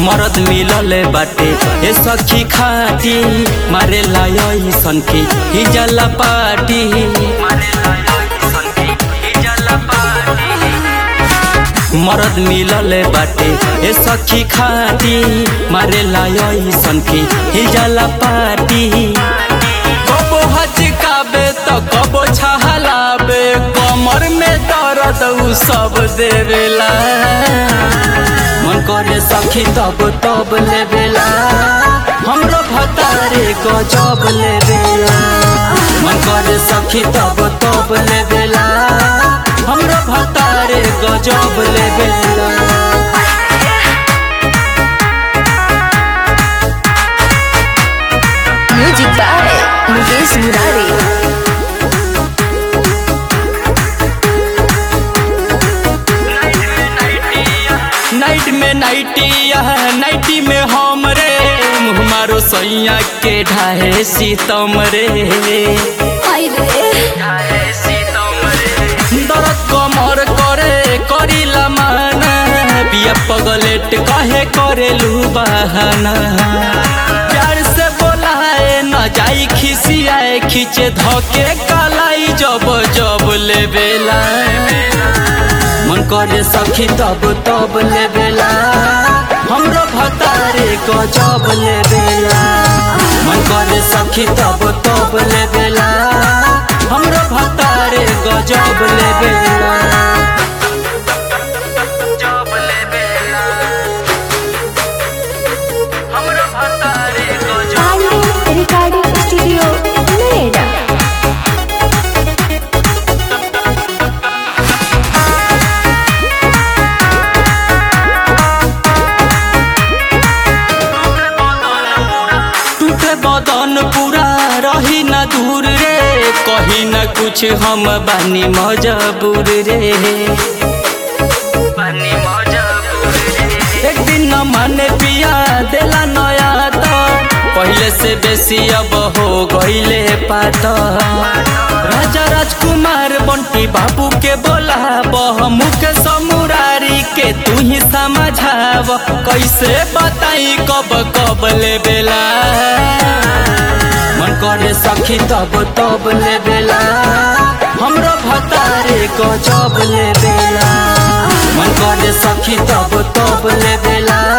मरद मिलल बाटे ए सखी खाटी मारे लाय सन की हिजला पाटी मरद मिलल बाटे ए सखी खाटी मारे लाय सन की हिजला पाटी कबो हचकाबे तो कबो छहलाबे कमर में दर्द उ सब देवेला मन करे सखी तब तब लेवेला हमरो भतारे गजब लेवेला मन करे सखी तब तब लेवेला हमरो भतारे गजब लेवेला music by Mukesh Murari night में नाइटिया नाइटी में हम रे मुँह मारो सैया के ढाहे सीतम रे हाय रे दर्द कमर करे करीला माना बिया पगलेट कहे करेलू बहाना प्यार से बोलाए न जाई खिसियाए खींचे धके कालाई जब जब लेवेला मन करे सखी तब तब लेवेला हमरो भतारे गजब लेवेला मन करे सखी तब तब लेवेला हमरो भतारे गजब लेवेला हमरो भतारे गजब पांडे रिकॉर्डिंग स्टूडियो नोएडा टूटे बदन पूरा रही न दूर रे कही न कुछ हम बानी मजबूर रे एक दिन न माने पिया देला नया तो पहले से बेसी अब हो गईले पात राजा राजकुमार बंटी बाबू के बोला बह मुख समुरारी के तू ही समझाव कैसे बताई कब कब लेबेला मन करे सखी तब तब लेबेला हमरो भतारे गजब लेबेला मन करे सखी तब तब लेबेला